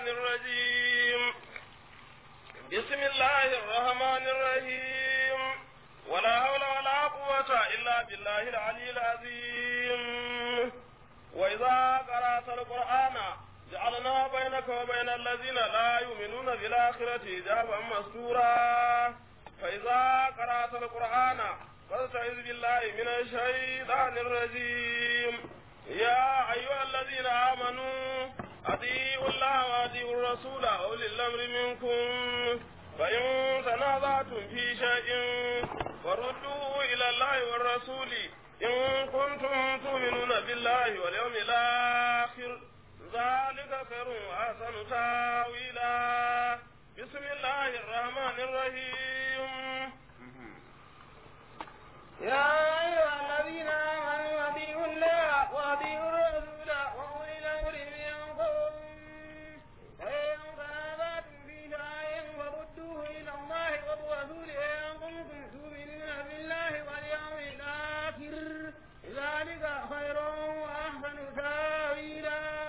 الشيطان الرجيم بسم الله الرحمن الرحيم ولا حول ولا قوة إلا بالله العلي العظيم وإذا قرأت القرآن جعلنا بينك وبين الذين لا يؤمنون بالآخرة حجابا مستورا فإذا قرأت القرآن فاستعذ بالله من الشيطان الرجيم يا أيها الذين آمنوا أطيعوا الله وأطيعوا الرسول وأولي الأمر منكم فإن تنازعتم في شيء فردوه إلى الله والرسول إن كنتم تؤمنون بالله واليوم الآخر ذلك خير وأحسن تاويلا بسم الله الرحمن الرحيم يا أيها الذين آمنوا أطيعوا الله وأطيعوا الرسول وأولي الأمر منكم فإن تنازعتم في شيء فردوه إلى الله والرسول إن كنتم تؤمنون بالله واليوم الآخر ذلك خير وأحسن تأويلا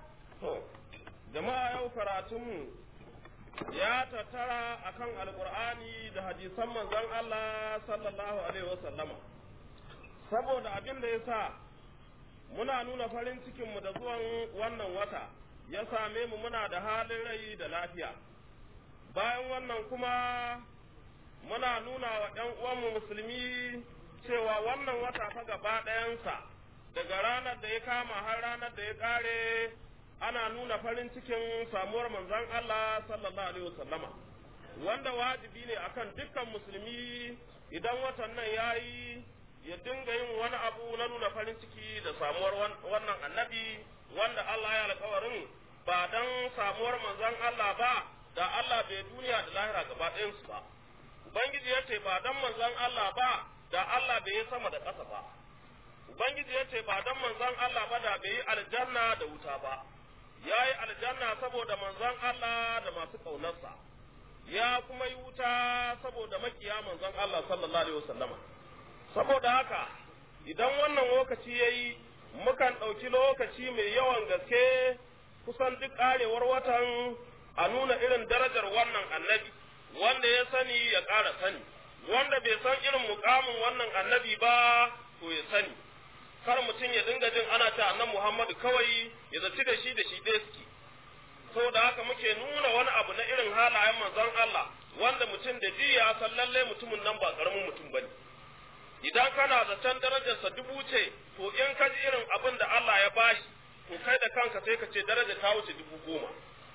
jama'a yau karatunmu ya tattara akan alkur'ani da hadisan manzon Allah sallallahu alaihi wasallama saboda abin da ya sa muna nuna farin cikinmu da zuwan wannan wata ya same mu muna da halin rai da lafiya bayan wannan kuma muna nuna wa ‘yan uwanmu musulmi cewa wannan wata fa gaba ɗayansa daga ranar da ya kama har ranar da ya ƙare ana nuna farin cikin samuwar manzon Allah sallallahu alaihi wasallama wanda wajibi ne akan dukkan musulmi idan watan nan yayi ya dinga yin wani abu na nuna farin ciki da samuwar wannan annabi wanda Allah ya alƙawarin ba dan samuwar manzon Allah ba da Allah bai duniya da lahira gaba ɗayansu ba ubangiji ya ce ba dan manzon Allah ba da Allah bai yi sama da ƙasa ba ubangiji ya ce ba dan manzon Allah ba da bai yi aljanna da wuta ba ya yi aljanna saboda manzon Allah da masu ƙaunarsa, ya kuma yi wuta saboda makiya manzon Allah sallallahu Alaihi wasallama. Saboda haka, idan wannan lokaci ya yi, mukan ɗauki lokaci mai yawan gaske kusan duk ƙarewar watan a nuna irin darajar wannan annabi, wanda ya sani ya ƙara sani, wanda bai san irin mukamin wannan annabi ba, to ya sani. kar mutum ya dinga jin ana ta annan Muhammadu kawai ya zaci da shi da shi ɗaya suke. Saboda haka muke nuna wani abu na irin halayen manzon Allah wanda mutum da ji ya san lalle mutumin nan ba karamin mutum bane. Idan kana zaton darajarsa dubu ce, to in ka ji irin abin da Allah ya bashi, to kai da kanka sai ka ce daraja ta wuce dubu goma.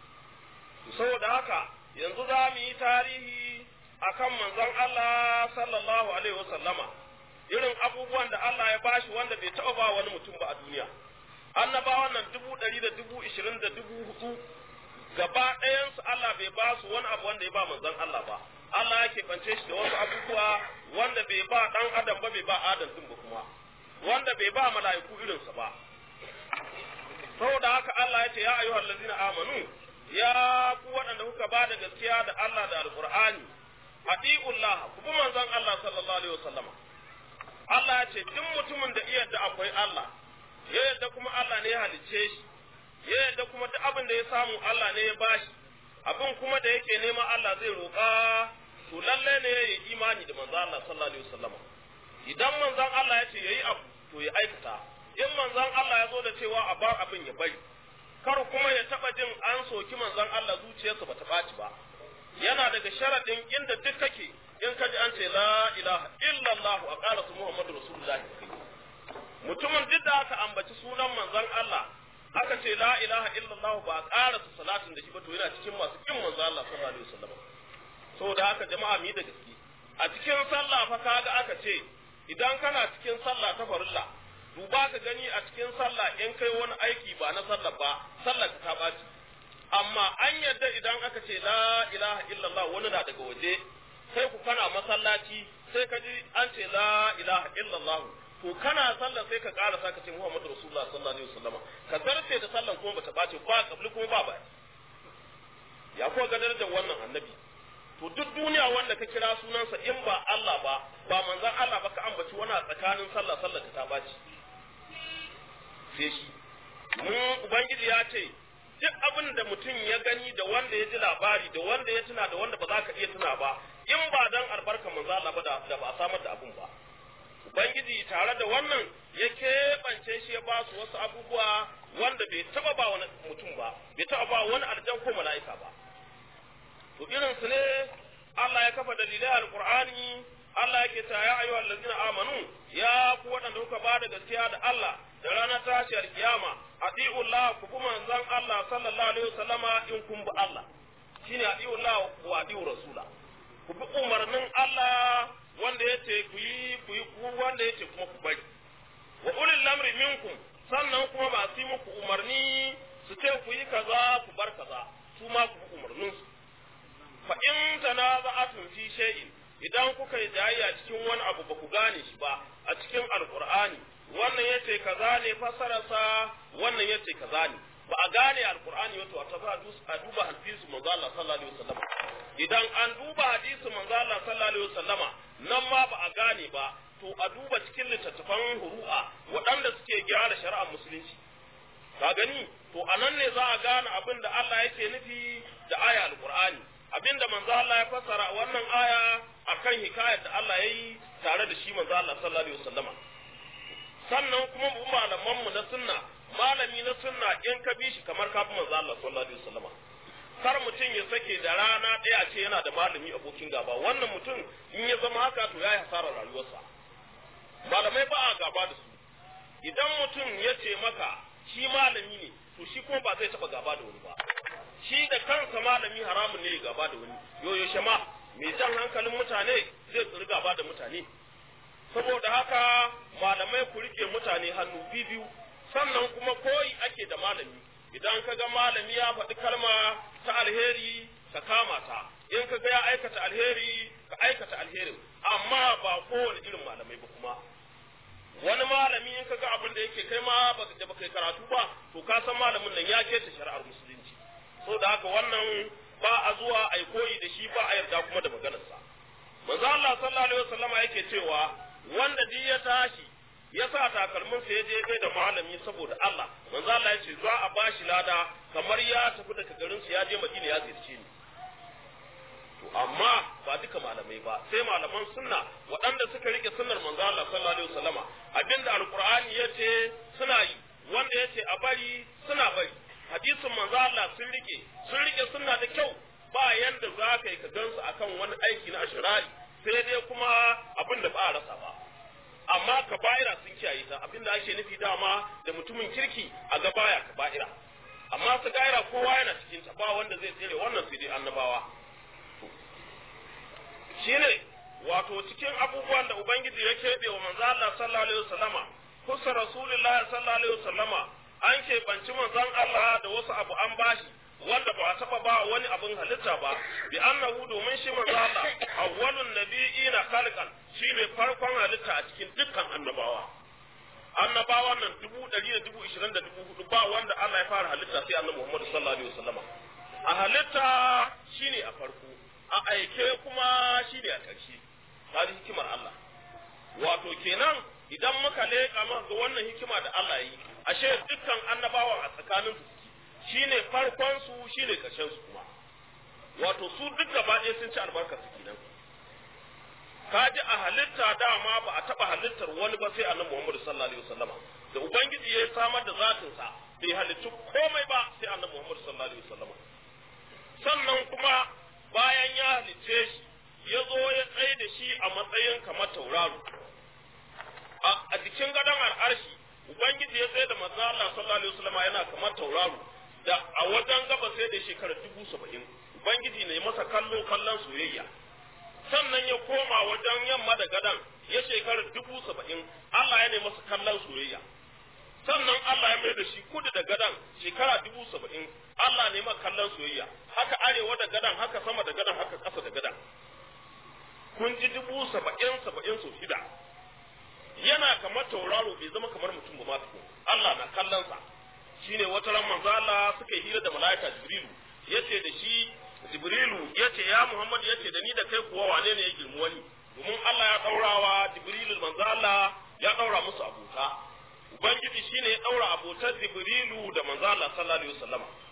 Saboda haka yanzu za mu yi tarihi akan manzon Allah sallallahu alaihi wasallama. irin abubuwan da Allah ya bashi wanda bai taɓa ba wani mutum ba a duniya. Annabawan nan dubu ɗari da dubu ishirin da dubu hudu gaba ɗayansu Allah bai ba su wani abu wanda ya ba manzon Allah ba. Allah ya keɓance shi da wasu abubuwa wanda bai ba ɗan adam ba bai ba adam ɗin ba kuma. Wanda bai ba mala'iku irinsa ba. Saboda haka Allah ya ce ya ayyuhal ladzina amanu ya ku waɗanda kuka ba da gaskiya da Allah da Alƙur'ani. Ati'ullah ku bi manzon Allah sallallahu alaihi wasallama. Allah ya ce duk mutumin da iya da akwai Allah ya yadda kuma Allah ne ya halicce shi ya yadda kuma duk abin da ya samu Allah ne ya bashi abin kuma da yake nema Allah zai roƙa to lalle ne ya yi imani da manzon Allah sallallahu alaihi wasallam idan manzon Allah ya ce yayi abu to ya aikata in manzon Allah ya zo da cewa a bar abin ya bari kar kuma ya taba jin an soki manzon Allah zuciyarsa bata ɓaci ba yana daga sharadin inda duk kake in ka ji an ce la ilaha illallah a ƙara su Muhammadu Rasulullah mutumin duk da aka ambaci sunan manzon Allah aka ce la ilaha illallah ba a ƙara su salatin da shi ba to yana cikin masu kin manzon Allah sallallahu alaihi wasallam saboda haka jama'a mu yi da gaske a cikin sallah fa kaga aka ce idan kana cikin sallah ta farilla duba ka gani a cikin sallah in kai wani aiki ba na sallah ba sallah ka ta ɓaci amma an yadda idan aka ce la ilaha illallah wani na daga waje sai ku kana masallaci sai ka ji an ce la ilaha illallah to kana sallah sai ka ƙara sa ka ce Muhammadu Rasulullah sallallahu alaihi wasallam ka zarce da sallan kuma bata bace ba kabli kuma ba baya ya kuwa ga darajar wannan annabi to duk duniya wanda ka kira sunansa in ba Allah ba ba manzon Allah ba ka ambaci wani a tsakanin sallah sallah ta bace sai shi mun ubangiji ya ce duk abin da mutum ya gani da wanda ya ji labari da wanda ya tuna da wanda ba za ka iya tuna ba in ba dan albarka manzo Allah ba da ba samar da abun ba ubangiji tare da wannan ya keɓance shi ya ba su wasu abubuwa wanda bai taba ba wani mutum ba bai taba ba wani aljan ko mala'ika ba to irin su ne Allah ya kafa dalilai alqur'ani Allah yake ta ya ayyuhal ladzina amanu ya ku waɗanda kuka ba da gaskiya da Allah da ranar tashiyar kiyama atiullah ku bi manzon Allah sallallahu alaihi wasallama in kun bi Allah shine atiullah wa atiu rasula ku bi umarnin Allah wanda yace ku yi ku yi ku wanda yace kuma ku bari wa ulil lamri minkum sannan kuma ba su yi muku umarni su ce ku yi kaza ku bar kaza su ma ku bi umarnin su fa in tanaza'atun fi shay'in idan kuka yi jayayya cikin wani abu ba ku gane shi ba a cikin alkur'ani wannan yace kaza ne fasararsa wannan yace kaza ne ba a gane alkur'ani wato a tafi a duba hadisi manzo Allah sallallahu alaihi wasallam idan an duba hadisi manzo Allah sallallahu alaihi wasallama nan ma ba a gane ba to a duba cikin littattafan huru'a waɗanda suke gyara shari'ar musulunci ka gani to anan ne za a gane abin da Allah yake nufi da aya alkur'ani abinda manzo Allah ya fassara wannan aya akan hikayar da Allah yayi tare da shi manzo Allah sallallahu alaihi wasallama sannan kuma mu malaman mu na sunna malami na sunna in ka bi shi kamar ka bi manzo Allah sallallahu alaihi wasallama kar mutum ya sake da rana ɗaya ce yana da malami abokin gaba wannan mutum in ya zama haka to ya yi hasarar rayuwarsa malamai ba a gaba da su idan mutum ya ce maka shi malami ne to shi kuma ba zai taɓa gaba da wani ba shi da kansa malami haramun ne gaba da wani yoyo shama mai jan hankalin mutane zai tsiri gaba da mutane saboda haka malamai ku rike mutane hannu biyu sannan kuma koyi ake da malami idan ka ga malami ya faɗi kalma ta alheri ka kama ta in ka ga ya aikata alheri ka aikata alherin amma ba kowane irin malamai ba kuma wani malami in ka ga abin da yake kai ma da baka yi karatu ba to ka san malamin nan ya keta shari'ar musulunci so da haka wannan ba a zuwa a koyi da shi ba a yarda kuma da maganarsa manzo Allah sallallahu alaihi wasallama yake cewa wanda duk ya tashi ya sa takalmin sa ya je kai da malami saboda Allah manzo Allah ya ce za a bashi lada kamar ya tafi daga garin su ya je Madina ya ziyarce ni to amma ba duka malamai ba sai malaman sunna waɗanda suka rike sunnar manzo Allah sallallahu alaihi wasallama abinda alqur'ani yace suna yi wanda yace a bari suna bari hadisin manzo Allah sun rike sun rike sunna da kyau ba yanda za ka yi ka gansu akan wani aiki na ashirari sai dai kuma abin da ba a rasa ba amma kaba'ira sun kiyaye ta abin da ake nufi dama da mutumin kirki a ga baya kaba'ira amma su gaira kowa yana cikin ta ba wanda zai tsere wannan sai dai annabawa shine wato cikin abubuwan da ubangiji ya keɓe wa manzo Allah sallallahu alaihi wasallama kusa rasulullahi sallallahu alaihi wasallama an keɓanci manzon Allah da wasu abu an bashi wanda ba a taɓa ba wani abin halitta ba bi annahu domin shi manzo Allah awwalun nabiyina khalqan shine farkon halitta a cikin dukkan annabawa annabawan nan dubu ɗari da dubu ishirin da dubu hudu ba wanda Allah ya fara halitta sai annabi Muhammad sallallahu alaihi wasallama a halitta shine a farko a aike kuma shine a ƙarshe kaji hikimar Allah wato kenan idan muka leƙa maka ga wannan hikima da Allah yi ashe dukkan annabawa a tsakanin su shine farkon su shine ƙarshen su kuma wato su duk gaba ɗaya sun ci albarkar su kenan kaji a halitta dama ba a taɓa halittar wani ba sai annabi Muhammad sallallahu alaihi wasallama da ubangiji ya samar da zatin sa bai halittu komai ba sai annabi Muhammad sallallahu alaihi wasallama sannan kuma bayan ya halicce shi ya zo ya tsaye da shi a matsayin kamar tauraro a jikin gadon al'arshi ubangiji ya tsaye da manzo Allah sallallahu alaihi wasallama yana kamar tauraro da a wajen gaba sai da shekara dubu saba'in ubangiji ne masa kallo kallon soyayya sannan ya koma wajen yamma da gadan ya shekara dubu saba'in Allah ya ne masa kallon soyayya sannan Allah ya mai da shi kudu da gadan shekara dubu saba'in Allah ne masa kallon soyayya haka arewa da gadan haka sama da gadan haka ƙasa da gadan kun ji dubu saba'in saba'in sau shida yana kamar tauraro bai zama kamar mutum ba ma Allah na kallon sa shine wata ran manzo Allah suka yi hira da malaika Jibrilu yace da shi Jibrilu yace ya Muhammad yace da ni da kai kuwa wane ne ya girmi wani domin Allah ya daurawa Jibrilu manzo Allah ya daura musu abota Ubangiji shine ya daura abotar Jibrilu da manzo Allah sallallahu alaihi wasallam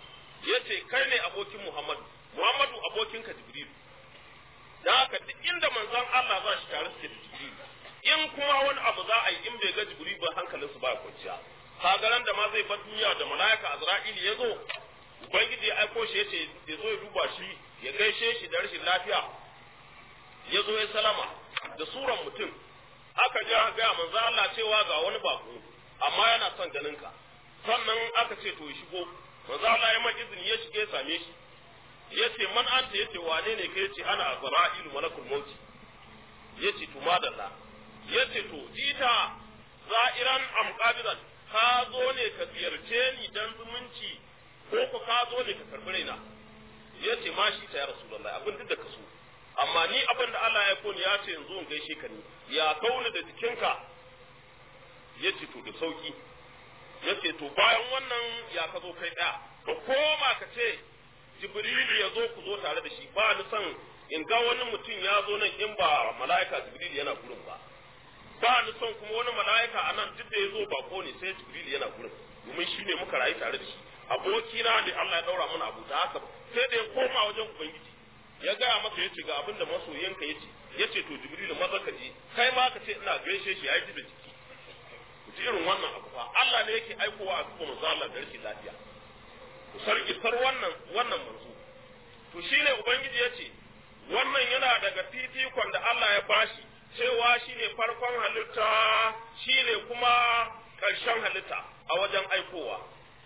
yace kai ne abokin Muhammadu Muhammadu abokinka Jibril da haka duk inda manzon Allah za shi tare suke da Jibril in kuma wani abu za a yi in bai ga Jibril ba hankalinsu ba kwanciya kagaran da ma zai bar duniya da mala'ika Azra'il ya zo ubangiji ya aiko shi yace ya zo ya duba shi ya gaishe shi da rashin lafiya ya zo ya salama da suran mutum aka ja ga manzo Allah cewa ga wani bako amma yana son ganin ka sannan aka ce to ya shigo manzo Allah ya mai izini ya shige ya same shi yace man anta yace wane ne kai yace ana azra'ilu malakul maut yace to madalla yace to jita za'iran am qabidan ka zo ne ka ziyarce ni dan zumunci ko ko ka zo ne ka karbi raina yace ma shi ta ya rasulullahi abin duk da ka so amma ni abin da Allah ya koni ya ce yanzu in gaishe ka ni ya kauna da jikinka yace to da sauki yace to bayan wannan ya ka zo kai daya ka koma ka ce jibril ya zo ku zo tare da shi ba ni son in ga wani mutum ya zo nan in ba mala'ika jibril yana gurin ba ba ni son kuma wani mala'ika a nan duk da ya zo bako ne sai jibril yana gurin domin shi ne muka rayu tare da shi abokina ne Allah ya daura mana abu da haka sai da ya koma wajen ubangiji ya gaya masa yace ga abin da masoyanka yace yace to jibril maza ka je kai ma ka ce ina gaishe shi yayi da jiki ji irin wannan abu fa Allah ne yake aikowa a cikin manzo Allah da rashin lafiya ku sarki sar wannan wannan manzo to shine ubangiji yace wannan yana daga fifikon da Allah ya bashi cewa shine farkon halitta shine kuma ƙarshen halitta a wajen aikowa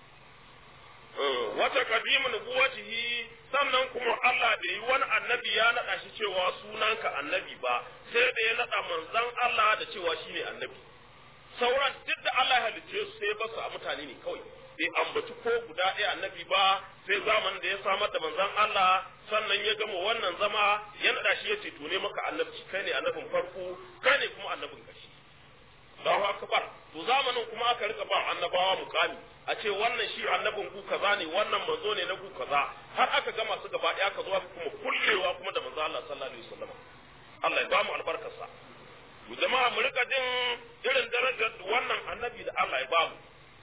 wata kadimu nubuwatihi sannan kuma Allah da yi wani annabi ya naɗa shi cewa sunanka annabi ba sai da ya naɗa manzon Allah da cewa shine annabi sauran duk da Allah ya halicce su sai basu a mutane ne kawai bai ambaci ko guda ɗaya annabi ba sai zamanin da ya samar da manzon Allah sannan ya gama wannan zama ya naɗa shi ya ce to ne maka annabci kai ne annabin farko kai ne kuma annabin ƙarshe Allahu akbar to zamanin kuma aka rika ba annabawa mukami a ce wannan shi annabin ku kaza ne wannan manzo ne na ku kaza har aka gama su gaba ɗaya aka zo aka kuma kullewa kuma da manzo Allah sallallahu alaihi wasallam Allah ya ba mu albarkarsa mu jama'a mu rika jin irin darajar wannan annabi da Allah ya ba mu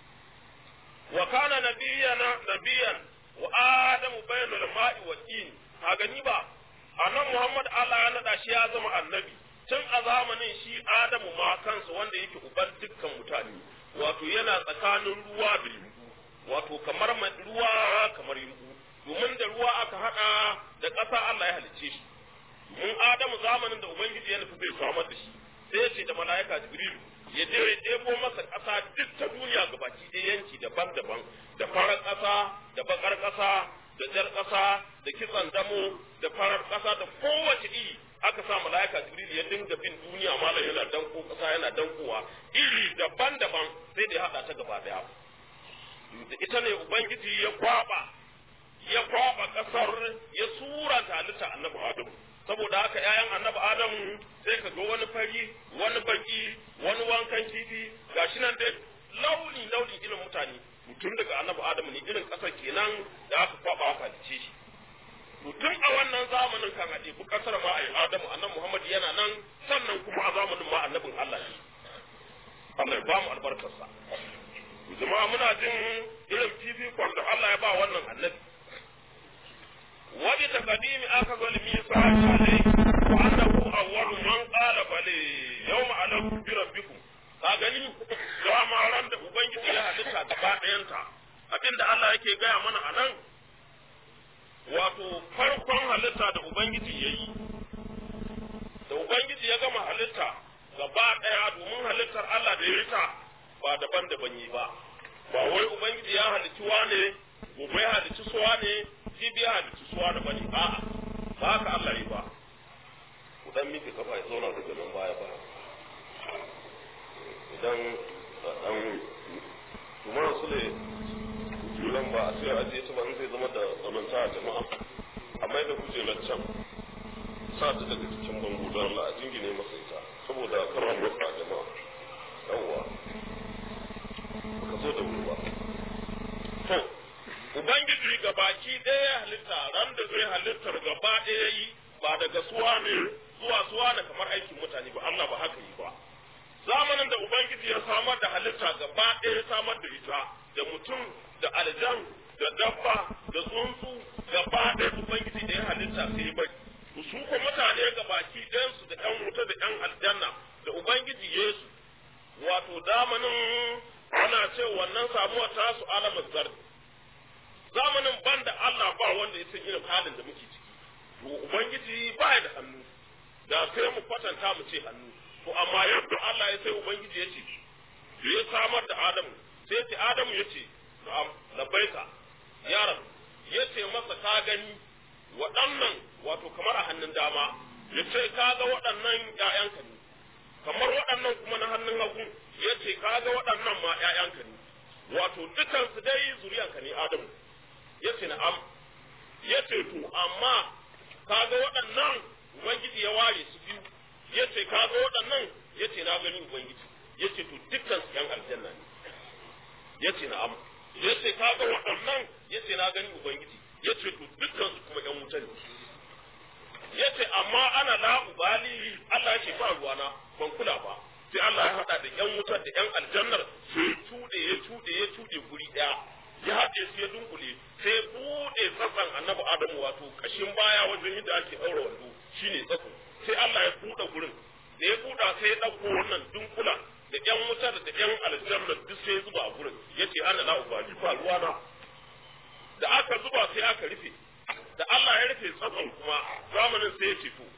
wa kana nabiyana nabiyan wa adamu bainal ma'i wa tin a gani ba annabi Muhammad Allah ya nada shi ya zama annabi tun a zamanin shi Adamu ma kansa wanda yake uban dukkan mutane wato yana tsakanin ruwa da yumbu wato kamar ruwa kamar yumbu domin da ruwa aka hada da ƙasa Allah ya halicce shi domin Adamu zamanin da Ubangiji ya nufi zai samar da shi sai ya ce da mala'ika Jibrilu ya je ya ɗebo masa ƙasa duk ta duniya gabaki ɗaya yanki daban-daban da farar ƙasa da bakar ƙasa da jar ƙasa da kitsan damo da farar ƙasa da kowace iri aka sa mala'ika jibril ya dinga bin duniya malam yana danko ƙasa yana dankowa iri daban-daban sai da ya haɗa ta gaba ɗaya da ita ne ubangiji ya kwaba ya kwaba ƙasar ya sura ta halitta annabi adamu saboda haka ƴaƴan annabi adamu sai ka ga wani fari wani baki wani wankan kifi gashi nan dai launi launi irin mutane mutum daga annabi adamu ne irin ƙasar kenan da aka kwaba aka halice shi to tun a wannan zamanin kan a ɗebi ƙasar ma a yi adamu annabi muhammad yana nan sannan kuma a zamanin ma annabin allah ne Allah ya ba mu albarkarsa jama'a muna jin irin fifikon da Allah ya ba wannan annabi wani takadimi aka zo limi sa alai wa annahu awwalu man qala bale yawma alaku bi rabbikum ka gani dama ran da ubangiji ya halitta gaba ɗayanta abinda Allah yake gaya mana a nan wato farkon halitta da ubangiji ya yi da ubangiji ya gama halitta gaba ɗaya domin halittar Allah da ya yi ta ba daban-daban yi ba ba wai ubangiji ya halicci wane gobe ya halicci suwa ne jibi ya halicci suwa da bane a'a ba haka Allah yi ba ku dan miki kafa ya zauna daga nan baya ba idan dan kuma su ne kujeran ba a sai ajiye ta ba in zai zama da zamanta a jama'a amma da kujerar can sa ta daga cikin bango don Allah a jingine masa ita saboda kar a motsa jama'a yawwa ka zo da wuri ba to ubangiji ga baki ɗaya halitta ran da zai halittar gaba ɗaya yi ba daga suwa ne zuwa suwa ne kamar aikin mutane ba Allah ba haka yi ba zamanin da ubangiji ya samar da halitta gaba ɗaya samar da ita da mutum da aljan da dabba da tsuntsu gaba ɗaya ubangiji da ya halitta sai bai su ko mutane ga baki ɗayansu da ƴan wuta da ƴan aljanna da ubangiji yesu wato damanin ana ce wannan samuwar tasu alamar zardi zamanin banda Allah ba wanda ya san irin halin da muke ciki to ubangiji ba ya da hannu da sai mu kwatanta mu ce hannu to amma yadda Allah ya sai ubangiji ya ce ya samar da Adamu sai ce Adamu ya ce na'am labbaika yaron ya ce masa ka gani waɗannan wato kamar a hannun dama ya ce ka ga waɗannan ƴaƴanka ne kamar waɗannan kuma na hannun hagu ya ce ka ga waɗannan ma ƴaƴanka ne wato dukansu dai zuriyanka ne Adamu ya ce na'am ya ce to amma ka ga waɗannan ubangiji ya ware su biyu ya ce ka ga waɗannan ya ce na gani ubangiji ya ce to dukkan su yan aljanna ne ya ce na'am ya ce ka ga waɗannan ya ce na gani ubangiji ya ce to dukkan su kuma yan wuta ne ya ce amma ana la ubali Allah ya ce ba ruwana ban kula ba sai Allah ya haɗa da yan wutar da yan aljannar sai tuɗe ya tuɗe ya tuɗe guri ɗaya ya haɗe su ya dunkule sai buɗe tsatsan annabi adamu wato kashin baya wajen yadda ake ɗaura wando shine tsatsan sai Allah ya buɗe gurin da ya buɗa sai ya ɗauko wannan dunkula da ƴan wuta da ƴan aljanna duk sai ya zuba a gurin yace ana la ubali ba ruwana da aka zuba sai aka rufe da Allah ya rufe tsatsan kuma zamanin sai ya fito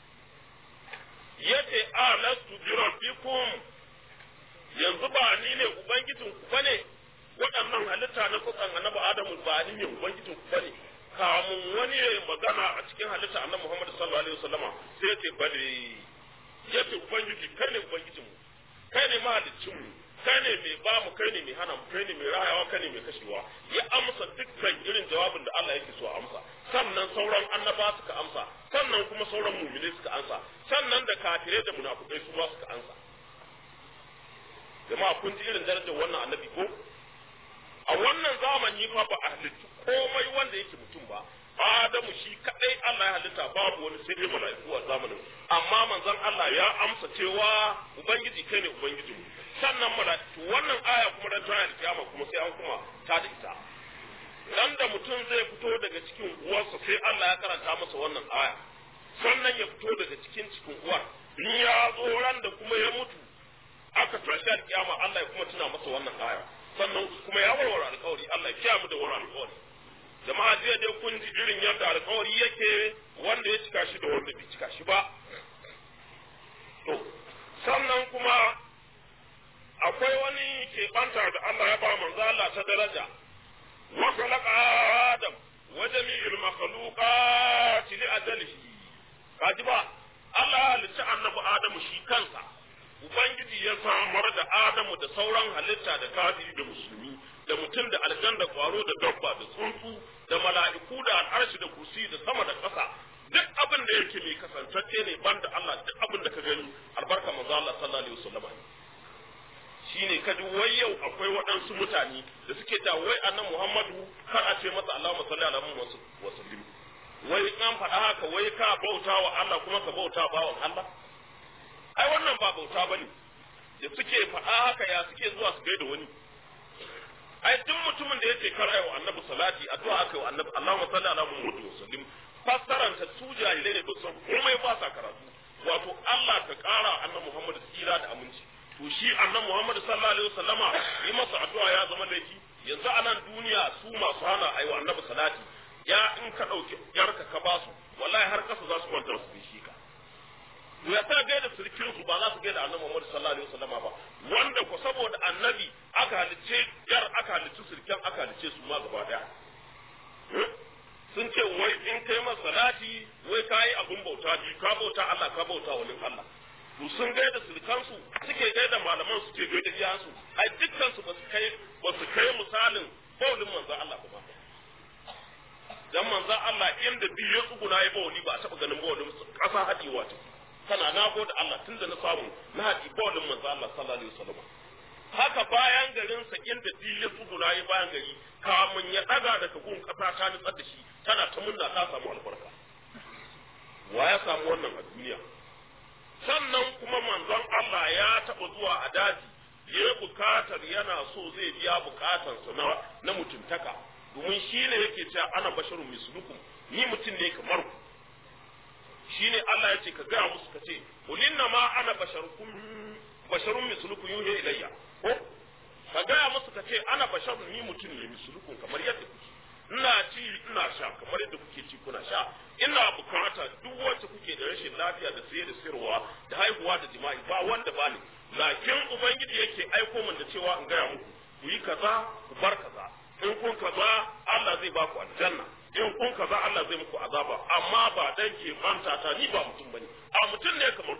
yace alastu bi rabbikum yanzu ba ni ne ubangijin ku bane waɗannan halitta na kusan annabi Adamu ba ni ne ubangijin ku bane kamun wani ya magana a cikin halitta annabi Muhammad sallallahu alaihi wasallama sai ya ce bale ya ce ubangiji kai ne ubangijin mu kai ne mahaliccin mu kai ne mai ba mu kai ne mai hana mu kai ne mai rayawa kai ne mai kashewa ya amsa dukkan irin jawabin da Allah yake so a amsa sannan sauran annaba suka amsa sannan kuma sauran mu'mini suka amsa sannan da kafirai da munafukai su ma suka amsa jama'a kun ji irin darajar wannan annabi ko a wannan zamani fa ba a halittu komai wanda yake mutum ba Adamu shi kadai Allah ya halitta babu wani sai dai mala'iku a zamanin amma manzon Allah ya amsa cewa ubangiji kai ne ubangiji sannan mala'iku wannan aya kuma dan tana da kiyama kuma sai an kuma ta da ita dan da mutum zai fito daga cikin uwarsa sai Allah ya karanta masa wannan aya sannan ya fito daga cikin cikin uwar in ya zo ran da kuma ya mutu aka tashi alkiyama Allah ya kuma tuna masa wannan aya sannan kuma ya warware alkawari Allah ya kiyamu da warware alkawari jama'a jiya dai kun ji irin yadda alkawari yake wanda ya cika shi da wanda bai cika shi ba to sannan kuma akwai wani keɓanta da Allah ya ba manzo Allah ta daraja wa khalaqa adam wa jami'il makhluqat li ajalihi kaji ba Allah ya halicci annabi Adamu shi kansa Ubangiji ya samar da Adamu da sauran halitta da kafiri da musulmi da mutum da aljan da kwaro da dabba da tsuntsu da mala'iku da al'arshi da kursi da sama da ƙasa duk abin da yake mai kasantacce ne banda Allah duk abin da ka gani albarka manzo Allah sallallahu alaihi wasallam shine kaji wai yau akwai waɗansu mutane da suke ta wai annabi Muhammadu kar a ce masa Allahumma salli ala Muhammad wa sallim wai an faɗa haka wai ka bauta wa Allah kuma ka bauta bawan Allah ai wannan ba bauta bane da suke faɗa haka ya suke zuwa su gaida wani ai duk mutumin da yake kar ayi wa annabi salati addu'a aka wa annabi Allahumma salli ala Muhammad wa sallim fassaran ta su jahilai ne ba san komai ba sa karatu wato Allah ka kara annabi Muhammad tsira da aminci to shi annabi Muhammad sallallahu alaihi wasallama yi masa addu'a ya zama laifi yanzu a nan duniya su masu hana ayi wa annabi salati ya in ka dauki yarka ka basu wallahi har kasa za su kwanta su shi ka ya ta gaida sirkin su ba za su gaida annabi Muhammad sallallahu alaihi wasallama ba wanda ko saboda annabi aka halice yar aka halice sirkin aka halice su ma gaba daya sun ce wai in kai masa salati wai ka yi abin bauta biyu ka bauta Allah ka bauta wani Allah to sun gaida sirkansu suke gaida malaman su ke gaida iyansu ai dukkan su ba su kai ba su kai misalin baulin manzon Allah ba dan manzon Allah inda biyu ya tsuguna ya bauli ba a taba ganin baulin kasa hadewa ta kana na gode Allah tun da na samu na haɗi baulin manzon Allah sallallahu alaihi wasallam haka bayan garin sa inda biyu ya tsuguna ya bayan gari kamun ya daga daga gun kasa ta nutsar da shi tana ta munna ta samu albarka wa ya samu wannan a duniya sannan kuma manzon Allah ya taɓa zuwa a daji ya bukatar yana so zai biya bukatarsa na, na mutuntaka domin shi ne yake cewa ana basharun mislukum ni mutum ne kamar ku shi ne Allah ya ce ka gaya musu ka ce ulinna ma ana basharukum basharun mislukum yuhi ilayya ko ka gaya musu ka ce ana basharun ni mutum ne mislukum kamar yadda kuke ina ci ina sha kamar yadda kuke ci kuna sha ina bukata duk wacce kuke da rashin lafiya da saye da sayarwa da haihuwa da jima'i ba wanda ba ne lakin ubangiji yake aiko min da cewa in gaya muku ku yi kaza ku bar kaza in kun kaza Allah zai ba ku aljanna in kun kaza Allah zai muku azaba amma ba dan ke manta ta ni ba mutum bane a mutum ne kamar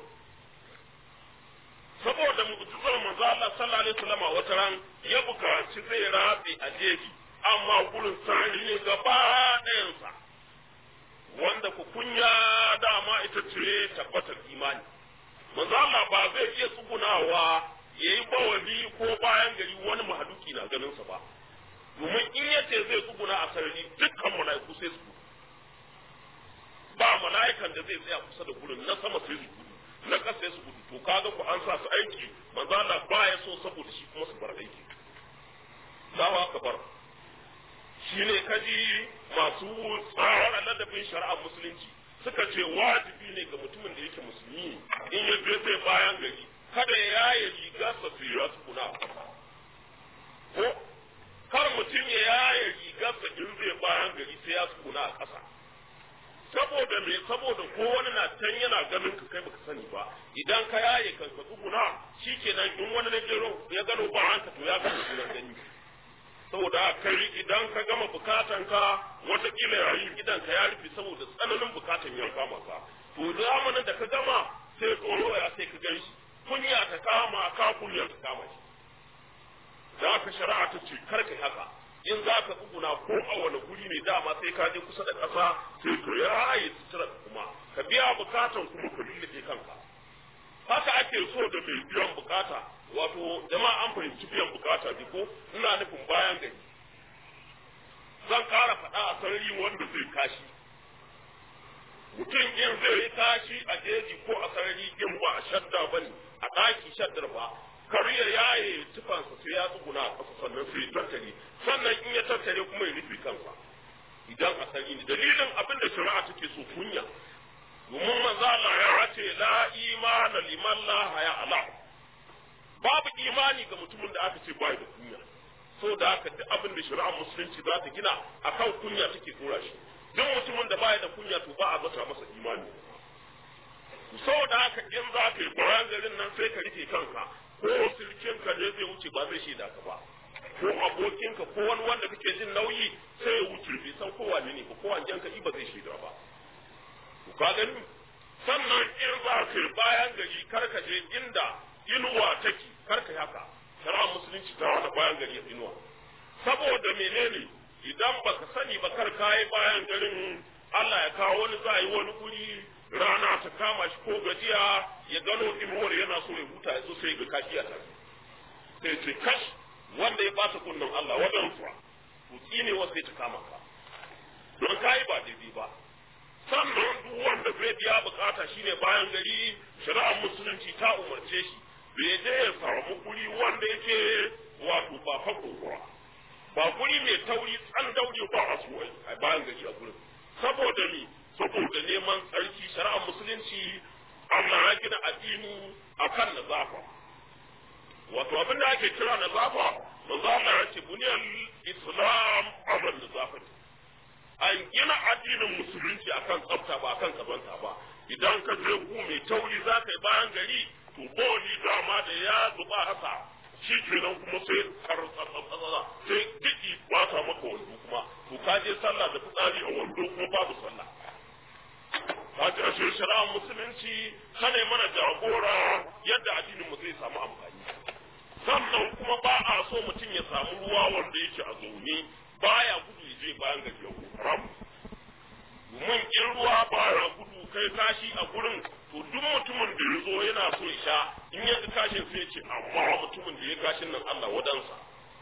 saboda mu'jizar manzo Allah sallallahu alaihi wasallam wata ran ya bukaci zai rabi a jeji amma gurin sarari ne gaba ɗayansa wanda ku kunya dama ita ce tabbatar imani manzo Allah ba zai iya tsugunawa yayi bawali ko bayan gari wani mahaduki na ganin sa ba domin in yace zai tsuguna a sarari dukkan mala'iku sai su ba mala'ikan da zai tsaya kusa da gurin na sama sai su gudu na ƙasa sai su gudu to kaga ku an sa su aiki manzo Allah ba ya so saboda shi kuma su bar aiki dawa ka bar shi ne kaji masu tsara ladabin shari'ar musulunci suka ce wajibi ne ga mutumin da yake musulmi in ya je zai bayan gari kada ya yaye riga sa su yi kuna ko kar mutum ya yaye riga sa in zai bayan gari sai ya kuna a ƙasa saboda me saboda ko wani na can yana ganin ka kai baka sani ba idan ka yaye kan ka tsuguna shikenan in wani na gero ya gano ba hanka to ya gano sunan gani saboda kai idan ka gama bukatan ka watakila yayin gidan ka ya rufe saboda tsananin bukatan ya kama ka to zamanin da ka gama sai tsoro ya sai ka gan shi kunya ta kama ka kunya ta kama shi da ka shari'a ta ce kar kai haka in za ka tsuguna ko a wani guri ne dama sai ka je kusa da ƙasa sai ka yaye sutura kuma ka biya bukatan kuma ka lullube kanka haka ake so da mai biyan bukata wato jama'a an fahimci biyan bukata ne ko ina nufin bayan gari zan ƙara faɗa a sarari wanda zai kashi mutum in zai yi kashi a jeji ko a sarari in ba a shadda ba ne a ɗaki shaddar ba kar ya yaye tufansa sai ya tsuguna a ƙasa sannan sai ya tattare sannan in ya tattare kuma ya rufe kansa idan a sarari ne dalilin abin da shari'a take so kunya domin manzo Allah ya ce la imana liman la haya ala babu imani ga mutumin da aka ce bai da kunya so da haka duk abin da shari'ar musulunci za ta gina akan kunya take tura shi duk mutumin da bai da kunya to ba a zata masa imani saboda haka in za ka yi bayan garin nan sai ka rike kanka ko sirkin ka ne zai wuce ba zai shaida ka ba ko abokinka ko wani wanda kake jin nauyi sai ya wuce bai san kowa ne ba kowa janka ba zai shaida ba ka gani sannan in za ka yi bayan gari kar ka je inda inuwa take kar ka haka shari'ar musulunci ta wani bayan gari ya inuwa saboda menene idan baka sani ba kar ka yi bayan garin Allah ya kawo wani za yi wani guri rana ta kama shi ko gajiya ya gano inuwar yana so ya huta ya zo sai ga kashi a tafi sai ce kash wanda ya bata kunnan Allah wadansu to tsine wasu ya ta kama ka don ka yi ba daidai ba sannan duk wanda zai biya bukata shine bayan gari shari'ar musulunci ta umarce shi bai je ya samu guri wanda yake wato ba fako ba ba guri mai tauri tsan daure ba a suwai a bayan gari a gurin saboda ni saboda neman tsarki shari'ar musulunci Allah ya gina addini akan nazafa wato abin da ake kira nazafa manzo Allah ya ce buniyal islam abin nazafati an gina addinin musulunci akan tsafta ba akan kazanta ba idan ka je ku mai tauri za ka yi bayan gari to boli dama da ya zuba haka shi kenan kuma sai karsatsatsa sai diki bata maka wando kuma to ka je sallah da fitsari a wando kuma babu sallah ka ji ashe shari'ar musulunci kana mana jagora yadda addinin mu zai samu amfani sannan kuma ba a so mutum ya samu ruwa wanda yake a zaune baya gudu ya je bayan gari ya haram domin in ruwa baya gudu kai kashi a gurin to duk mutumin da ya zo yana so ya sha in ya kashin sai ce amma mutumin da ya kashin nan Allah wadansa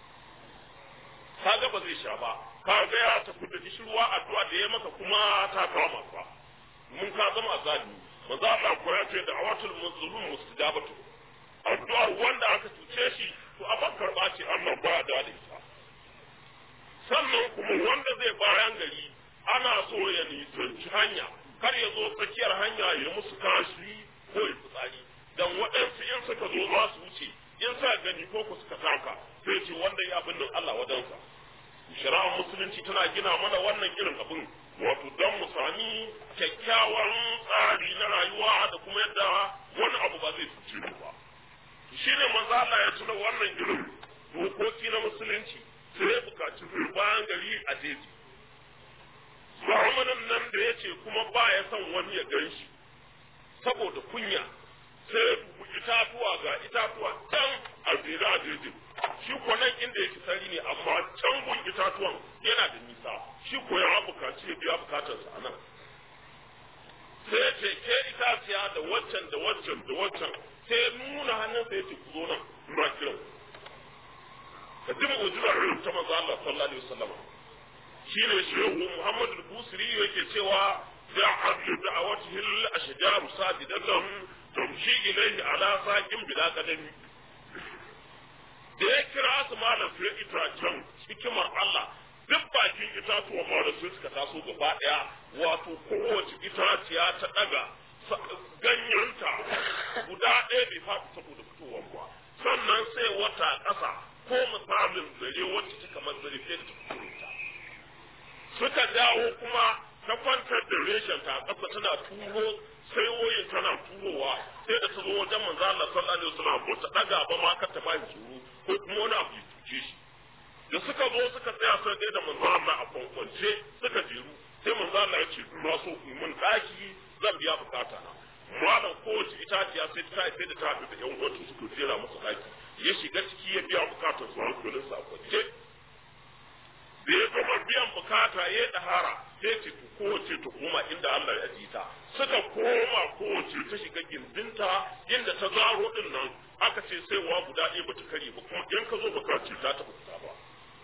kaga ba zai sha ba kaga ya tafi da shi ruwa addu'a da ya maka kuma ta kama ka mun ka zama azali manzo Allah ko ya ce da awatul mazlum mustajabatu addu'a wanda aka tuce shi to a karba ce Allah ba da ita sannan kuma wanda zai bayan gari ana so ya nisanci hanya kar ya zo tsakiyar hanya ya musu kashi ko ya fitsari dan waɗansu in suka zo za su wuce in sa gani ko ku suka taka sai ce wanda ya abin nan Allah wadansa shari'ar musulunci tana gina mana wannan irin abin wato don mu sami kyakkyawan tsari na rayuwa da kuma yadda wani abu ba zai cuce mu ba shi ne manzo Allah ya tuna wannan irin dokoki na musulunci sai ya bukaci bayan gari a jeji zamanin nan da ya ce kuma ba ya son wani ya gan shi saboda kunya sai ya dubi itatuwa ga itatuwa can a jere a jejin shi ko nan inda yake sari ne amma can gun itatuwan yana da nisa shi ko ya bukaci ya biya bukatarsa a nan sai ya ce ke itaciya da waccan da waccan da waccan sai nuna hannunsa ya ce ku zo nan ina kiran ka ji mu'jizar irin ta manzo Allah sallallahu alaihi wasallam shine shehu Muhammad al-Busiri yake cewa ja'at da'awatihi al-ashjar sadidatan tamshi ilayhi ala saqin bila qadami da ya kira su malam sai itacen hikimar Allah duk bakin itatuwa ma da su suka taso gaba daya wato kowace itaciya ta daga ganyenta guda ɗaya bai faɗi saboda fitowar ba sannan sai wata ƙasa ko misalin zare wacce ta kamar zare sai da ta fito suka dawo kuma ta kwantar da reshen ta ƙasa tana turo sai woyin tana turowa sai da ta zo wajen manzo Allah sallallahu alaihi wasallam ko ta daga ba ma ka ta bayi tsoro ko kuma wani abu ya tuce shi da suka zo suka tsaya sai dai da manzo Allah a kwankwance suka jeru sai manzo Allah ya ce na so ku mun daki zan biya bukata na malam kowace itaciya sai ta sai da ta haɗu da yan uwanta suka jera masa daki ya shiga ciki ya biya bukatar su hankalin sa kwance da ya gama biyan bukata ya dahara sai ce to kowace ta koma inda Allah ya ji ta suka koma kowace ta shiga gindinta inda ta zaro din nan aka ce sai wa guda ɗaya bata kare ba kuma in ka zo baka ce ta taɓa fita ba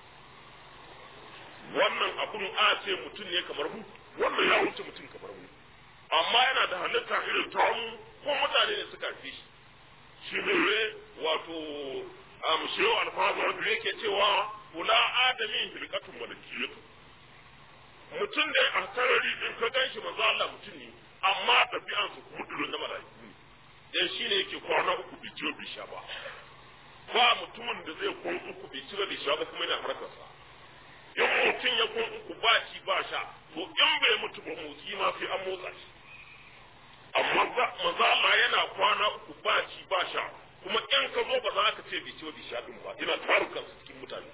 wannan abun a ce mutum ne kamar mu wannan ya wuce mutum kamar mu amma yana da halitta irin ta mu ko mutane ne suka fi shi shi ne wato amshiyo alfazar da yake cewa kula adamin hilkatun malakiyatu mutum ne a sarari in ka gan shi manzo Allah mutum ne amma ɗabi'an su kuma irin na mala'iku ne dan shi ne yake kwana uku bai ciwo bai sha ba ba mutumin da zai kwan uku bai ciwo bai sha ba kuma yana harkarsa in mutum ya kwan uku ba ci ba sha to in bai mutu ba motsi ma sai an motsa shi amma manzo Allah yana kwana uku ba ci ba sha kuma in ka zo ba za ka ce bai ciwo bai sha din ba ina tarukan su cikin mutane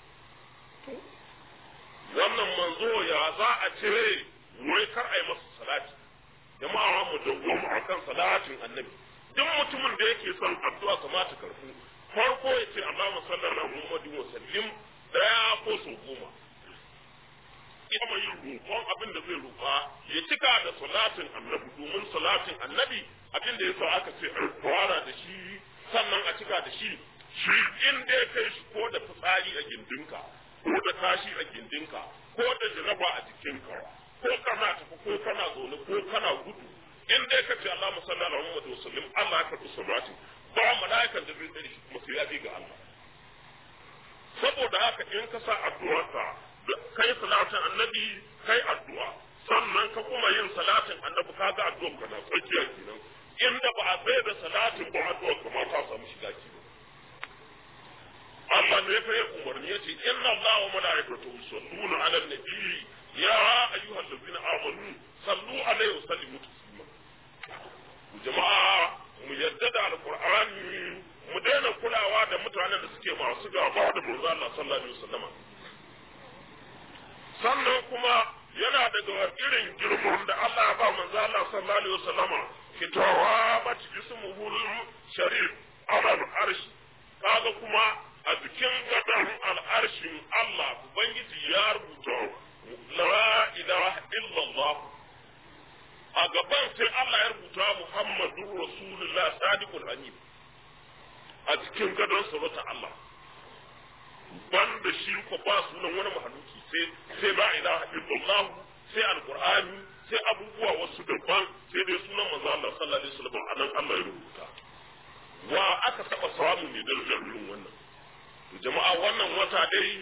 wannan manzo ya za a cire wai kar a yi masa salati jama'a mu dawwama akan salatin annabi duk mutumin da yake son addu'a kamata karfu farko ya ce Allahumma salli ala Muhammadin wa sallim daya ko so goma ita mai roƙon abin da zai roƙa ya cika da salatin annabi domin salatin annabi abin da yasa aka ce a fara da shi sannan a cika da shi shi in dai kai shi ko da fitsari a gindinka ko da kashi a gindinka ko da jaraba a jikinka ko kana tafi ko kana zaune ko kana gudu in dai ka ce Allahumma salli ala Muhammad wa sallim Allah ya karɓi salati ba mala'ikan da zai tsare shi kuma sai ya bi ga Allah saboda haka in ka sa addu'arka kai salatin annabi kai addu'a sannan ka kuma yin salatin annabi ka ga addu'ar ka na tsakiya kenan inda ba a bai da salatin ba addu'ar ka ma ta samu shiga kenan Allah ne fa ya umarni yace inna Allah wa malaikatahu yusalluna ala nabi ya ayyuhal ladina amanu sallu alaihi wa sallimu taslima jama'a mu yadda da alqur'ani mu daina kulawa da mutanen da suke masu gaba da manzo Allah sallallahu alaihi wasallam sannan kuma yana daga irin girman da Allah ya ba manzo Allah sallallahu alaihi wasallam fitawa mat ismuhul sharif ala al-arsh kaga kuma a cikin gadan al'arshin Allah ubangiji ya rubuta la ilaha illallah a gaban sai Allah ya rubuta Muhammadur Rasulullah sadiqul amin a cikin gadon sarauta Allah banda shi ko ba sunan wani mahaluki sai sai la ilaha illallah sai alqur'ani sai abubuwa wasu daban sai dai sunan manzo Allah sallallahu alaihi wasallam anan Allah ya rubuta wa aka taba samu ne darajar irin wannan to jama'a wannan wata dai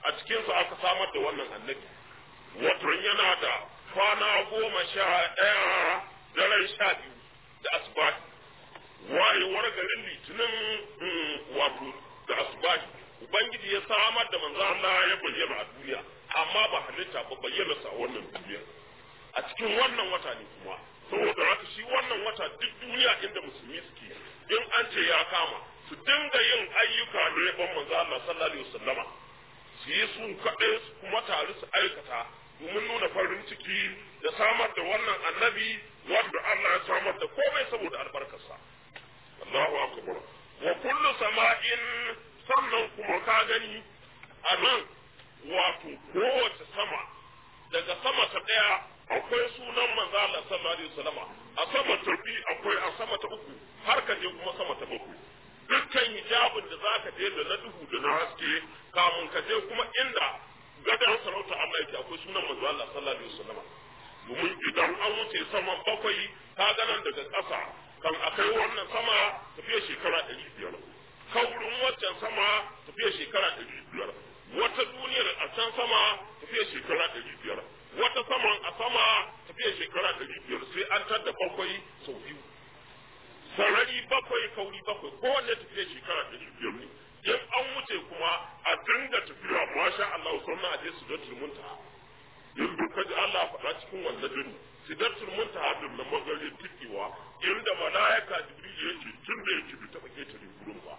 a cikinsa aka samar da wannan annabi wato yana da kwana goma sha ɗaya daren sha biyu da asubahi wayewar garin litinin wato da asubahi ubangiji ya samar da manzo Allah ya bayyana a duniya amma ba halitta ba bayyana sa a wannan duniya a cikin wannan wata ne kuma saboda haka shi wannan wata duk duniya inda musulmi suke in an ce ya kama su dinga yin ayyuka ne ban manzo Allah sallallahu alaihi wasallama su yi su kaɗai su kuma tare su aikata domin nuna farin ciki da samar da wannan annabi wanda Allah ya samar da komai saboda albarkarsa Allahu akbar wa kullu sama'in sannan kuma ka gani a nan wato kowace sama daga sama ta ɗaya akwai sunan manzo Allah sallallahu alaihi wasallama a sama ta biyu akwai a sama ta uku har ka je kuma sama ta bakwai dukkan hijabin da zaka je da na duhu da na haske kamun ka je kuma inda gadon sarauta Allah yake akwai sunan manzo Allah sallallahu alaihi wasallama domin idan an wuce saman bakwai ka ganan daga ƙasa kan akai wannan sama tafiya shekara ɗari biyar kaurin waccan sama tafiya shekara ɗari biyar wata duniyar a can sama tafiya shekara ɗari biyar wata saman a sama tafiya shekara ɗari biyar sai an tadda bakwai sau biyu sarari bakwai kauri bakwai kowanne tafiya shekara ɗari biyar ne in an wuce kuma a dinga tafiya masha Allah sannan a je su da turmunta in duka ji Allah faɗa cikin wannan dini sidatul muntaha din na magari tikewa inda malaika jibril ya ce tun da yake bi taɓa ketare gurin ba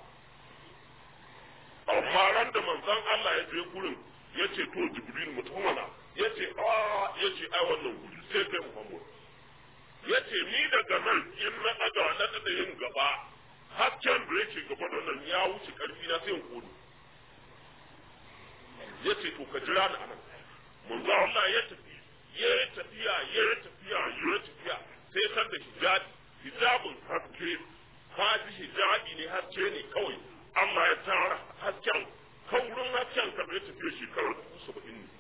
amma ran da manzon Allah ya je gurin ya ce to jibril mutum mana ya ce a ya ce ai wannan guri sai kai muhammad ya ce ni daga nan in na ɗaga na da yin gaba hasken da yake gaba da nan ya wuce ƙarfi na sai in kone ya ce to ka jira ni anan manzo Allah ya tafi ya yi tafiya ya yi tafiya ya yi tafiya sai san da hijabi hijabin haske haji hijabi ne haske ne kawai Allah ya tara hasken kaurin hasken ka bai tafiya shekarar dubu saba'in ne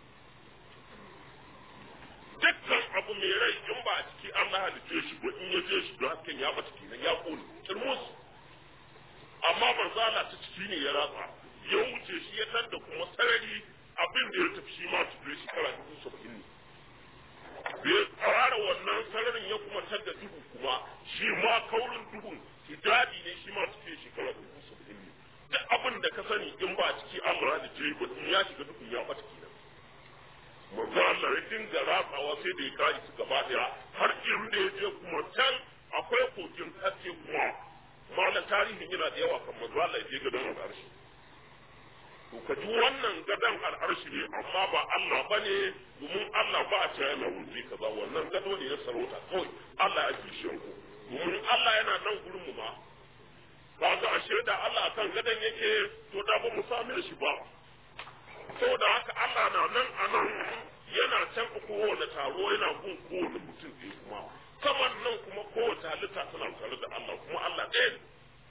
dukkan abu mai rai in ba a ciki Allah halitta shi ba in ya je shi don hasken ya bata kenan ya kone kirmus amma manzo Allah ta ciki ne ya ratsa ya wuce shi ya tar da kuma sarari abin da ya tafi shi ma tafiya shekara dubu saba'in ne bai tsara wannan sararin ya kuma tar da duhu kuma shi ma kaurin duhun hijabi ne shi ma tafiya shekara dubu saba'in ne duk abin da ka sani in ba a ciki Allah da ce ba in ya shiga duhun ya bata kenan manzo Allah ya dinga ratsawa sai da ya kare su gaba daya har inda ya je kuma can akwai kogin haske kuma malam tarihin yana da yawa kan manzo Allah ya je gadon al'arshi to ka ji wannan gadon al'arshi ne amma ba Allah ba ne domin Allah ba a cewa yana wuri kaza wannan gado ne na sarauta kawai Allah ya ji shi ku domin Allah yana nan gurin mu ma ba ga ashe da Allah kan gadon yake to da ba mu same shi ba saboda haka Allah na nan a nan yana can kowane taro yana gun kowane mutum ɗaya kuma saman nan kuma kowace halitta tana tare da Allah kuma Allah ɗaya ne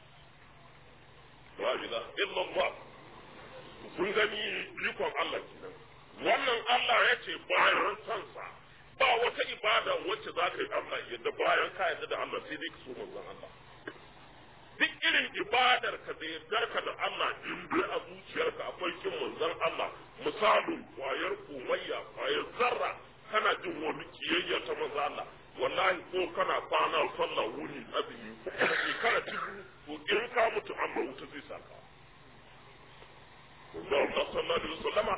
wa ila illallah kun gani ikon Allah kenan wannan Allah ya ce bayan kansa ba wata ibada wacce za ka yi Allah yadda bayan ka yadda da Allah sai dai ka so manzon Allah duk irin ibadar ka da yardarka da Allah in dai a zuciyarka akwai kin manzon Allah misalin kwayar komayya kwayar zarra kana jin wani kiyayya ta manzon Allah wallahi ko kana kwana sallah wuni azumi shekara dubu to in ka mutu amma wuta zai saka Allah sallallahu alaihi wasallama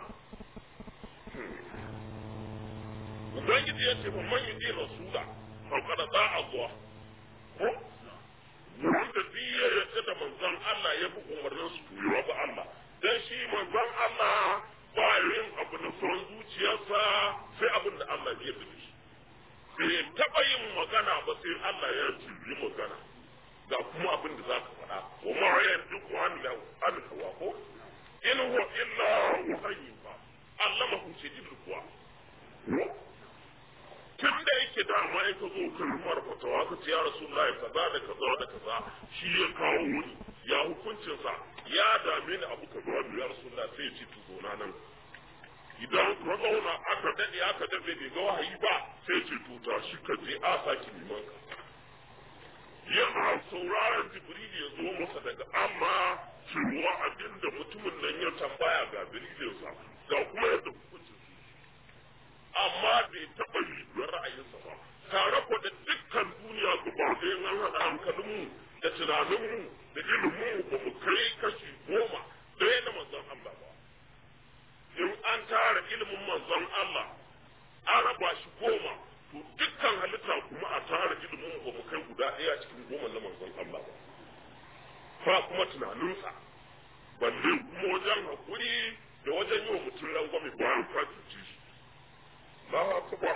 Ubangiji ya ce man yi rasula fa kada za a zuwa ko wanda duk ya yarda da manzon Allah ya bi umarnin su yi ba Allah dan shi manzon Allah ba yin abu na son zuciyarsa sai abin da Allah ya yarda da shi bai taba yin magana ba sai Allah ya yi magana ga kuma abin da za ka faɗa wa ma ya duk wani da an hawa ko in huwa illa wahayyin ba allamahu shadidul quwa tun da yake da ma in ka zo kan rumar fatawa ka ce ya rasulullahi kaza da kaza da kaza shi ya kawo wuni ya hukuncinsa ya dame ni abu ka zuwa ya rasulullahi sai ya ce to zona nan idan ka zauna aka daɗe aka daɗe bai ga wahayi ba sai ce to ta shi ka je a saki liman ka yana sauraron jibril ya zo masa daga amma cewa abin da mutumin nan ya tambaya ga dalilinsa ga guda ɗaya cikin goma na manzon Allah ba ba kuma tunaninsa balle kuma wajen haƙuri da wajen yi wa mutum rangwame bayan ka cuci shi ba haka ba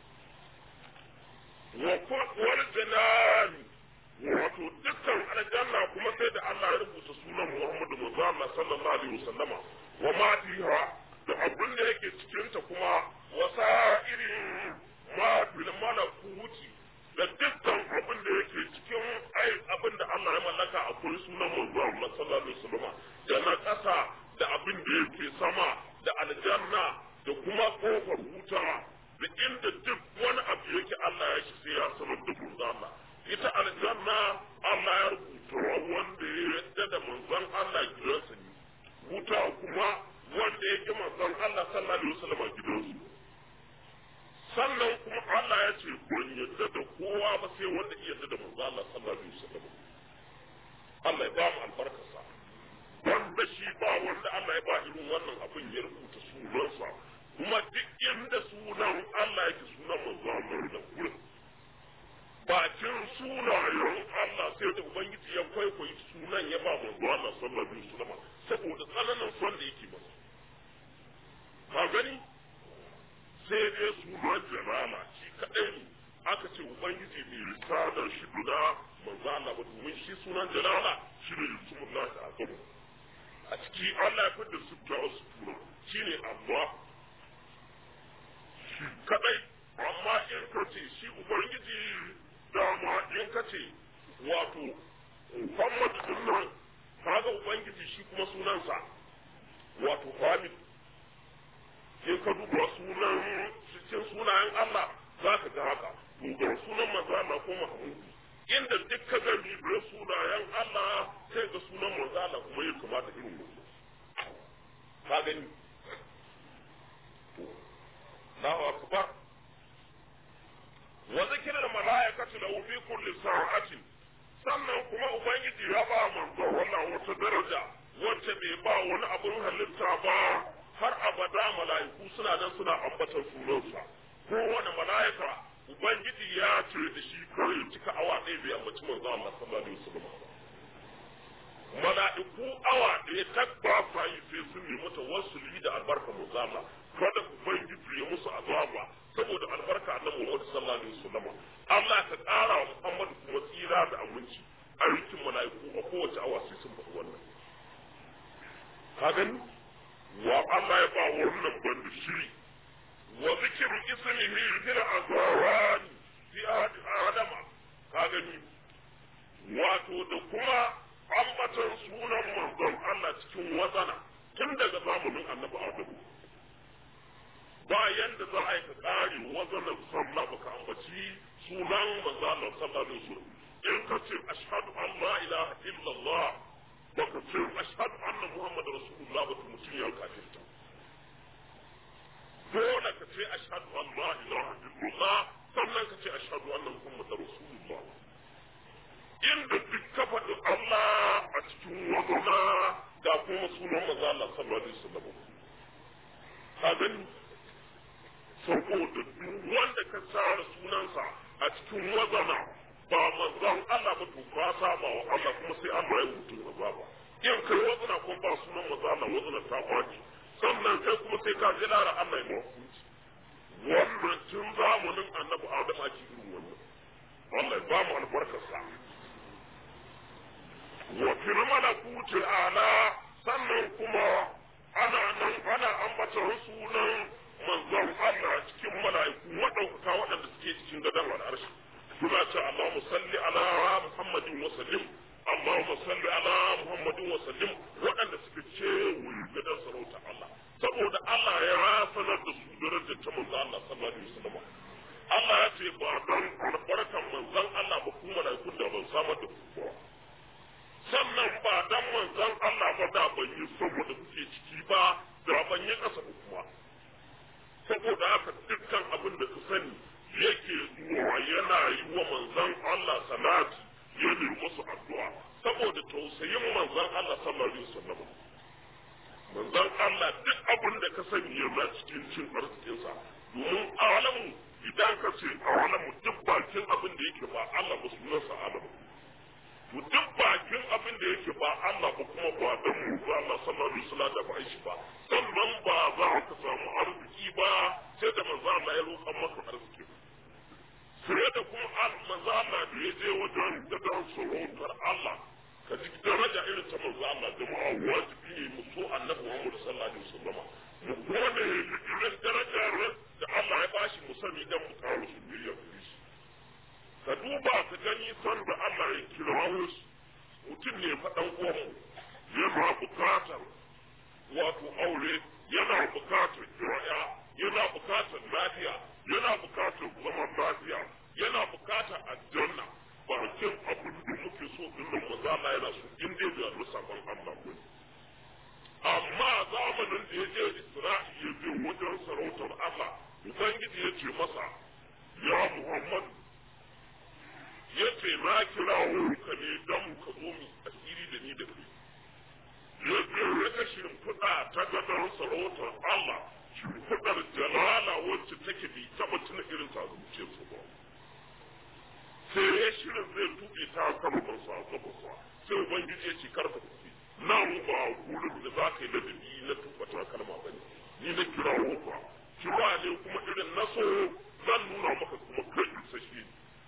wani janani wato dukkan aljanna kuma sai da Allah ya rubuta sunan Muhammadu manzo Allah sallallahu alaihi wasallama wa ma fiha da abin da yake cikin ta kuma wasa irin ma bil malakuti da dukkan abin da yake cikin ai abin da Allah ya mallaka akwai sunan manzo Allah sallallahu alaihi wasallama da na ƙasa da abin da yake sama da aljanna da kuma kofar wuta da inda duk wani abu yake Allah ya shi sai ya sanar da manzo Allah ita aljanna Allah ya rubuta wanda ya yadda da manzon Allah gidansa ne wuta kuma wanda ya ki manzon Allah sallallahu alaihi wasallam gidansu sannan kuma Allah ya ce ban yadda da kowa ba sai wanda ya yadda da manzon Allah sallallahu alaihi wasallam Allah ya ba mu albarkarsa wanda shi ba wanda Allah ya ba irin wannan abin ya rubuta sunansa kuma duk inda sunan Allah yake sunan manzon Allah da gurin bakin sunayen Allah sai da Ubangiji ya kwaikwayi sunan ya ba manzo Allah sallallahu alaihi wasallam saboda tsananin son da yake masa ka gani sai dai sunan jalala shi kadai ne aka ce Ubangiji mai risalar shi guda manzo Allah ba domin shi sunan jalala shi ne yusumullahi azamu a ciki Allah ya fidda su ta wasu tura shi ne Allah shi kadai amma in ka ce shi Ubangiji dama in ka ce wato Muhammad din nan kaga ubangiji shi kuma sunansa wato Hamid in ka duba sunan cikin sunayen Allah za ka ga haka duba sunan manzo Allah ko Muhammad inda duk ka ga ribe sunayen Allah sai ga sunan manzo Allah kuma ya kamata irin wannan ka gani Allahu akbar wa zikirar mala'ikatu lahu fi kulli sa'atin sannan kuma ubangiji ya ba manzo wannan wata daraja wacce bai ba wani abun halitta ba har abada mala'iku suna nan suna ambatan sunansa ko wani mala'ika ubangiji ya ce da shi kawai cika awa ɗaya bai ambaci manzo Allah sallallahu alaihi wasallam mala'iku awa ɗaya tabba fa yi sai sun nemi tawassuli da albarka manzo Allah kada ubangiji ya musu azaba saboda albarka annabi Muhammad sallallahu alaihi wasallam Allah ka ƙara wa Muhammad kuma tsira da aminci aikin mala'iku a kowace awa sai sun faɗi wannan ka gani wa Allah ya ba wannan banda shiri wa zikru ismihi fil azwan fi adama ka gani wato da kuma ambatan sunan manzon Allah cikin wazana tun daga zamanin annabi Adamu bayan da za a yi ka ƙari wazanar sallah baka ambaci sunan manzo Allah sallallahu alaihi wasallam in ka ce ashhadu an la ilaha illallah baka ce ashhadu anna muhammad rasulullah ba mutum ya kafirta dole ka ce ashhadu an la ilaha illallah sannan ka ce ashhadu anna muhammad rasulullah inda duk ka faɗi Allah a cikin wazana ga kuma sunan manzo Allah sallallahu alaihi wasallam ka gani saboda duk wanda ka tsara sunansa a cikin wazana ba manzon Allah ba to ka saba wa Allah kuma sai Allah ya mutu azaba in kai wazana ko ba sunan manzon Allah wazana ta kwaci sannan kai kuma sai ka ji lara Allah ya hukunci wannan tun zamanin annabi Adam ake irin wannan Allah ya ba mu albarkarsa wa fil malakuti ala sannan kuma ana nan ana ambatar sunan manzon Allah cikin mala'iku waɗaukaka waɗanda suke cikin gadon al'arshi suna ce Allahumma salli ala Muhammadin wa sallim Allahumma salli ala Muhammadin wa sallim waɗanda suka ce wuri gadon sarauta Allah saboda Allah ya sanar da su darajar ta manzon Allah sallallahu alaihi wasallam Allah ya ce ba don albarkan manzon Allah ba kuma mala'ikun da ban samar da ku ba sannan ba dan manzon Allah ba da ban yi saboda kuke ciki ba da ban yi kasa kuma saboda haka dukkan abin da ka sani yake zuwa yana yi wa manzon Allah salati ya nemi musu addu'a saboda tausayin manzon Allah sallallahu alaihi wasallam manzon Allah duk abin da ka sani yana cikin cin arzikinsa domin alamu idan ka ce alamu duk bakin abin da yake ba Allah ba sunansa alamu to duk bakin abin da yake ba Allah ba kuma ba dan mu ba Allah sallallahu alaihi wasallam da ba shi ba sannan ba za ka samu arziki ba sai da manzo Allah ya roƙa maka arziki sai da kuma manzo Allah da ya je wajen da dan sarautar Allah ka ji daraja irin ta manzo Allah jama'a wajibi ne mu so annabi Muhammad sallallahu alaihi wasallam mu gode irin darajar da Allah ya bashi mu sani dan mu kawo su biyar shi ka duba ka gani san da Allah ya kira wasu mutum ne faɗan uwanmu yana bukatar wato aure yana bukatar kiraya yana bukatar lafiya yana bukatar zaman lafiya yana bukatar aljanna bakin abin da muke so din nan maza Allah yana so in dai da rusafan Allah ko amma zamanin da ya je Isra'i ya je wajen sarautar Allah Ubangiji ya ce masa ya Muhammad ya ce na kira ka ne don ka zo mu asiri da ni da kai ya je ya ga shimfiɗa ta gadon sarautar Allah shimfiɗar jalala wacce take bi taɓa tuna irin ta zuciya su ba sai ya shirin zai tuɓe ta kamarsa a gabansa sai ubangiji ya ce karka tafi nan ba wurin da za ka yi ladabi na tuɓa ta kalma ba ne ni na kira ka kira ne kuma irin na so zan nuna maka kuma kai isasshe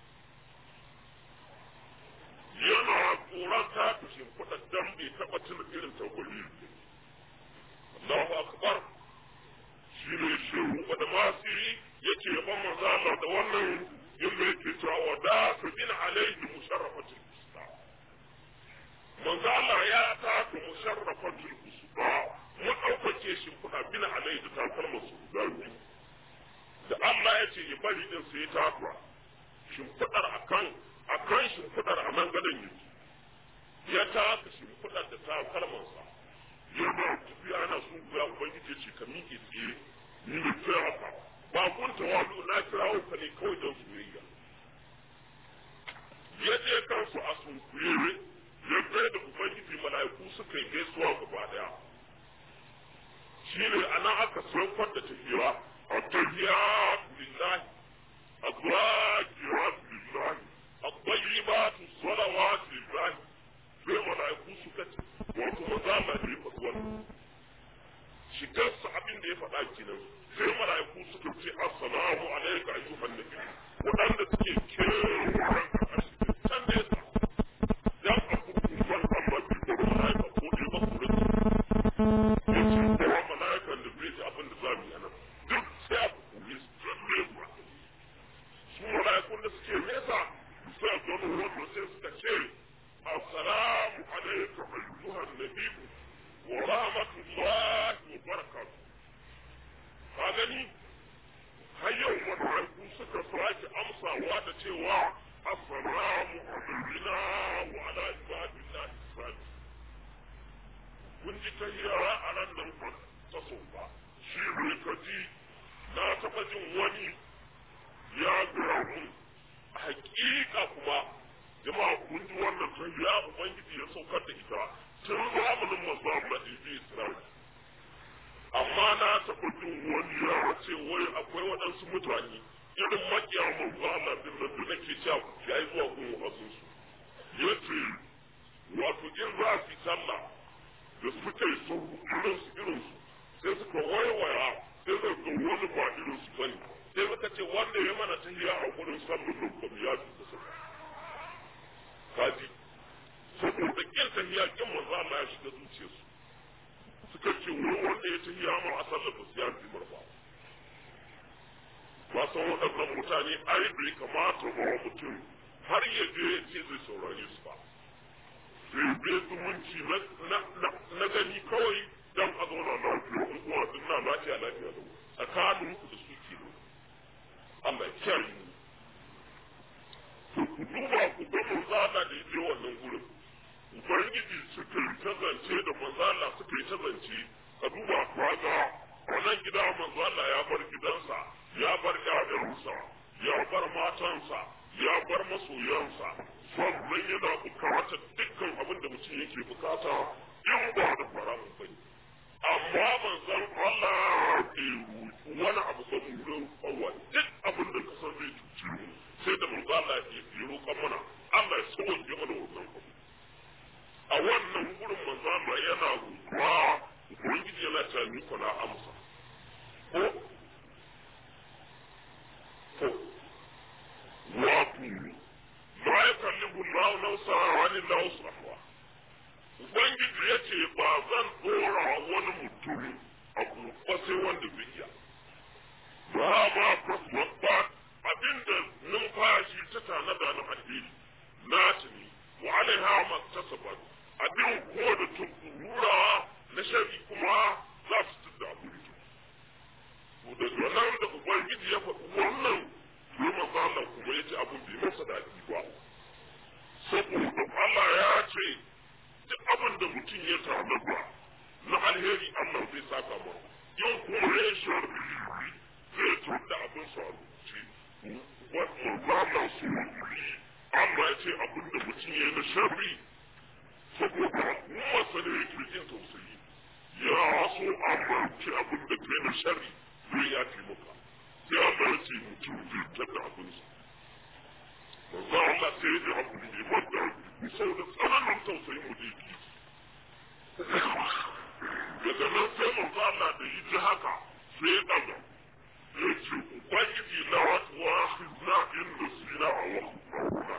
yana tsoron ta fi shimfiɗa dan bai taɓa tuna irin ta wani Allahu akbar shi ne shehu da masiri yake yaban manzo Allah da wannan yadda yake cewa wa da su bin alaihi musharrafatul usta manzo Allah ya taka musharrafatul usta mu ɗaukake shi kuna bin alaihi da takalma su guda biyu da Allah ya ce ya bari din sai ya takwa shimfiɗar akan akan shimfiɗar a nan gadon yake ya taka shimfiɗar da takalmansa yana tafiya ana sun kuya ubangiji ya ce ka miƙe tsaye ni ne kira ka ba kun tawadu na kirawo ka ne kawai don soyayya ya je kansu a sunkuye ya kai da ubangiji mala'iku suka yi gaisuwa gaba daya shi ne a nan aka saukar da tafiya a tafiya lillahi a zuwa lillahi a bayyibatu salawatu lillahi sai mala'iku suka ce wato maza na ne faɗuwar shigarsa abin da ya faɗa kenan sai mala'iku suka ce assalamu alayka ayyuhan nabi waɗanda suke kewayen ƙarshe can da yasa dan a kurkufan amma bi da mala'ika ko dai ba ku rage ya ce kowa mala'ikan da bai ji abin da za mu yi nan duk sai a kuri su can da yasa su mala'ikun da suke nesa sai a zo wanda sai suka ce assalamu alayka ayyuhan nabi wa rahmatullahi wa barakatuh ka gani har yau mala'iku suka sake amsawa da cewa assalamu alaina wa ala ibadillah sani kun ji ta yara a nan nan ba ta so ba shi ne ka ji na taɓa jin wani ya gaya mun hakika kuma jama'a kun ji wannan ta ya ubangiji ya saukar da ita tun zamanin masu amma ibi isra'ila amma na taɓa jin wani ya ce wai akwai waɗansu mutane irin makiya manzo Allah din nan da nake cewa ya yi zuwa gun wasu su ya ce wato in za su yi sallah da suka yi sau irin su irin su sai suka waiwaya sai zai ga wani ba irin su bane sai suka ce wanda ya mana ta hiya a gurin sallah da kuma ya fi da suka kaji saboda kin ta hiya kin manzo Allah ya shiga zuciyarsu suka ce wurin wanda ya tafi ya a sallar ba su ya fi marfa ba san waɗannan mutane ai bai kamata ba wa mutum har ya je ya ce zai saurare su ba sai bai zumunci na gani kawai dan a zauna lafiya in kuma duk na lafiya lafiya da tsakanin ku da su ke Allah ya kiyaye mu ku duba ku ga manzana da ya je wannan gurin ubangiji suka yi ta zance da manzala suka yi ta zance ka duba kwaga wannan gida manzala ya bar gidansa ya bar ƴaƴansa ya bar matansa ya bar masoyansa sannan yana bukatar dukkan abin da mutum yake bukata in ba da faramun bane amma manzon Allah bai wani abu saboda Allah duk abin da manzo Allah ya roƙa mana Allah ya sauke mana wannan abu a wannan gurin manzo Allah yana roƙa ubangiji yana ta ni ko na amsa ko ko wato ma ya kalli Allah nausa wani nausa ubangiji ya ce ba zan dora wani mutum abu ba sai wanda bai iya ba ma kasuwa ba abinda numfashi ta tanada na alheri na tuni wa alaiha maktasaba abin ko da tukura na shari kuma za su tudda abin to da nan da ubangiji ya faɗi wannan sai manzo Allah kuma ya ce abin bai masa daɗi ba saboda Allah ya ce duk abin da mutum ya tanada na alheri Allah zai saka masa yau kuma ya shari zai tunda abin sa ce wannan ba su Allah ya ce abin da mutum ya yi na sharri saboda masa ne yake jin tausayi ya so Allah ce abin da kai na sharri zai ya fi maka sai Allah ya ce mutum zai tada abin sa manzo Allah sai ya ji abu ne wanda saboda tsananin tausayin mu da yake daga nan sai manzo Allah da yi ji haka sai ya daga ya ce ubangiji na wasu wasu na inda sina a wasu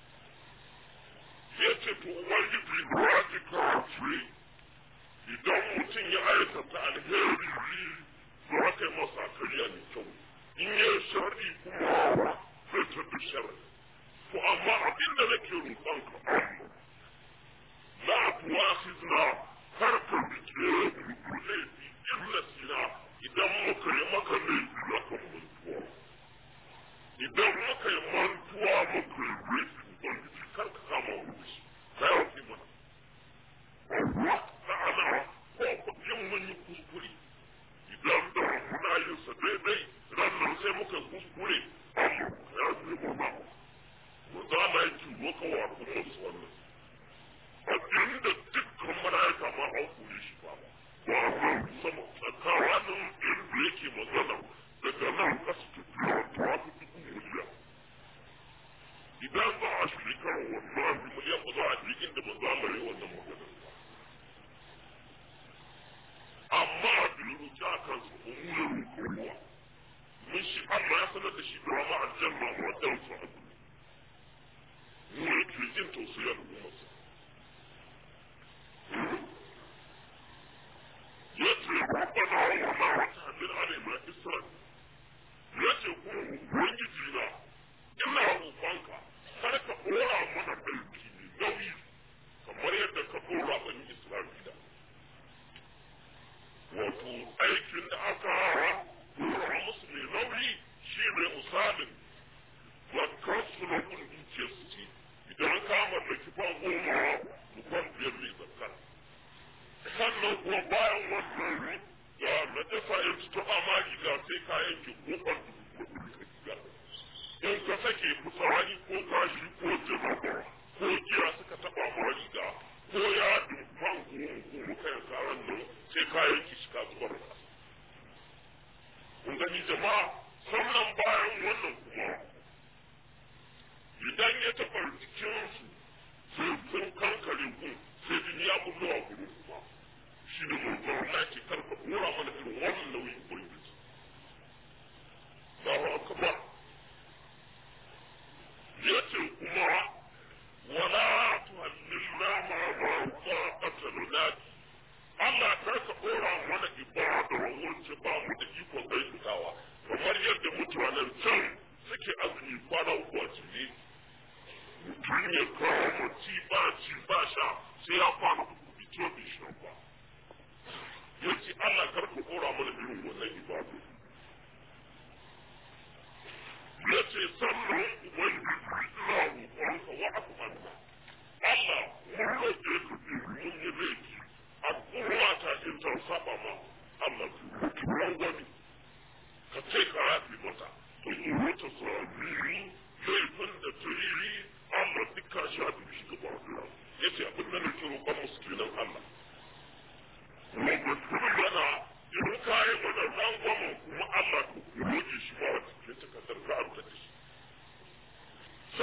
ya ce to ubangiji na wasu kawai idan mutum ya aikata alheri za ka yi masa kariya mai kyau in ya shari kuma zai tafi shari to amma abin da nake roƙon ka la tuwasizna har ka bike laifi illa sina idan muka yi maka laifi na kan mantuwa idan muka yi mantuwa muka yi laifi ubangiji kar ka kama wuce ka yi wafi mana sa'ana ko yin mun yi kuskure idan da muna yin sa daidai ranar sai muka kuskure amma ya fi mana mu za mu yi tuwo ka wa kuma su wannan abin da dukkan mala'ika ma an kore shi ba ba nan sama tsakanin inda yake magana daga nan kasu tafiya ta fi dubu miliyan idan za a shekara wannan miliyan ba za a je inda ba za mu yi wannan magana amma abin rubuta a kansa ba mu yi rubuwa mun shi Allah ya sanar da shi da ma aljanna wa dan su abu mu yake jin tausayi al'ummarsa yace rabbana wa ma ta'mir alaina isra yace ku ubangiji na ina roƙonka kar ka dora mana aiki ne nauyi kamar yadda ka dora bani isra'ila wato aikin da aka dora musu mai nauyi shi ne misalin wakar su na kun dukiyar su ce idan ka mallaki ban goma ban biyar mai zakar sannan kuma bayan wannan da na dafa ya fito a magiga sai ka yanke kofar in ka sake fitsari ko kashi ko jama'a ko giya suka taba ma riga ko ya dubban ko kai karan nan sai ka yanke shi ka zubar da kun gani jama'a sannan bayan wannan kuma idan ya taɓa jikinsu sai sun kankare kun sai jini ya bullo a gurin kuma shi ne mai zauna ce karka kora mana irin wannan nauyin ubangiji Allahu akbar yace kuma wala tuhallilna ma ma taqata lunati Allah karka kora mana ibada wa wurce ba mu da iko gaitawa kamar yadda mutanen can suke azumi kwana uku a cikin mutum ya kawo mace ba ci ba sha sai ya kwana uku fito bai sha ba yace Allah kar ku kora mana irin wannan ibadu yace sannan ubangiji ina roƙonka wa akmanna Allah mun roƙe ka bi mun yi laifi a kowa ta in ta saba ma Allah ku wani ka ce ka rafi mata to in wata sabi laifin da ta yi Allah duka shafi shi gaba ɗaya yace abin da nake roƙon musu kenan Allah yana in ka yi mana rangwamen kuma Allah ku roƙe shi ba wata cikin takardar ka abu da shi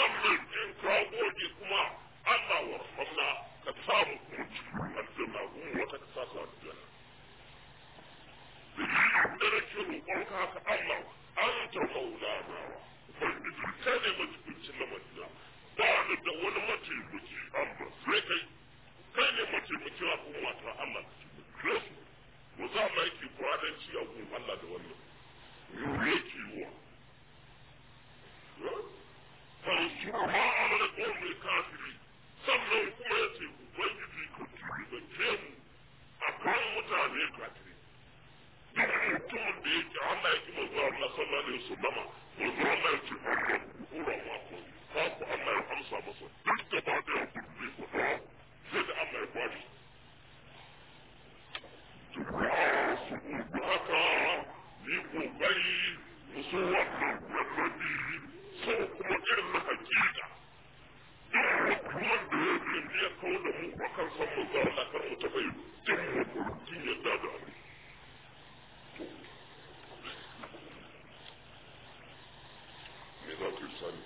haka Allah an ta maulana ubangiji kai ne majibincin na madina ba ni da wani mataimaki Allah sai kai kai ne mataimakin al'umma ta Allah ka su mu za mu yake kwadanci a gun Allah da wannan yau yake yiwa fansurha ala qawmi kafiri sannan kuma ya ce ubangiji ka tubance mu akan mutane kafiri duk mutumin da yake Allah ya ki manzo Allah sallallahu alaihi wasallam manzo Allah ya ce Allah kura ma ko ka ku Allah ya amsa masa duk da ba da kudi ko sai da Allah ya bari haka ni kokari musu wannan annabi so kuma irin na hakika kuma da ya ce ya kawo da mu a kan san mu zara da kan mu ta bai jin mu kurkin yadda da mu me za ku yi sani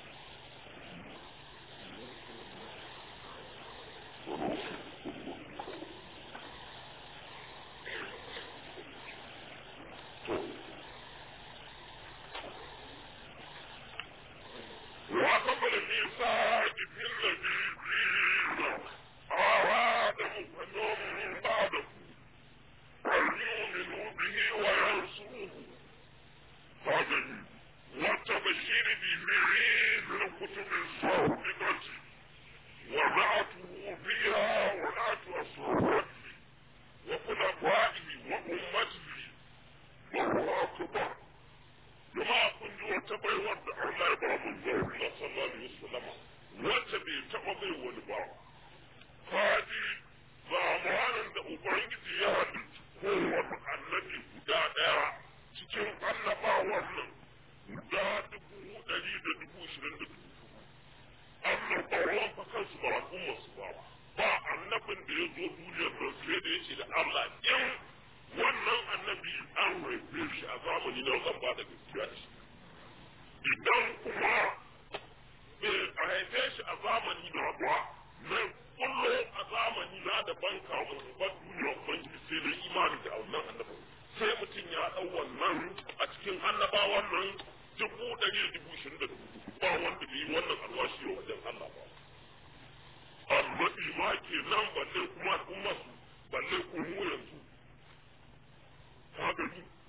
وقبل الميثاق في الذين أرادوا فنهم بعده فليؤمنوا به وينصروه هذا والتبشير بمعيد الكتب الصادقة وبعثه فيها ولاة أصحابه وخلفائه وأمته وهو أكبر jama'a kun ji wata baiwar da Allah ya ba mun zuwa Allah sallallahu alaihi wasallam wacce bai taɓa bai wani ba kaji zamanin da ubangiji ya halitta kowane annabi guda ɗaya cikin annabawan nan guda dubu ɗari da dubu ishirin da dubu annabawan fa kansu ba al'ummar su ba ba annabin da ya zo duniyar nan sai da ya ce da Allah in wannan annabi an haife shi a zamani na zan ba da gaskiya shi idan kuma bai haife shi a zamani na ba na kullo a zamani na da ban kawo ba duniya ubangiji sai da imani da wannan annabi sai mutum ya dau wannan a cikin annabawan nan dubu ɗari da dubu ishirin da dubu ba wanda bai yi wannan alwashi wa wajen Allah ba annabi ma ke nan balle kuma al'umma su balle kuma yanzu ka gani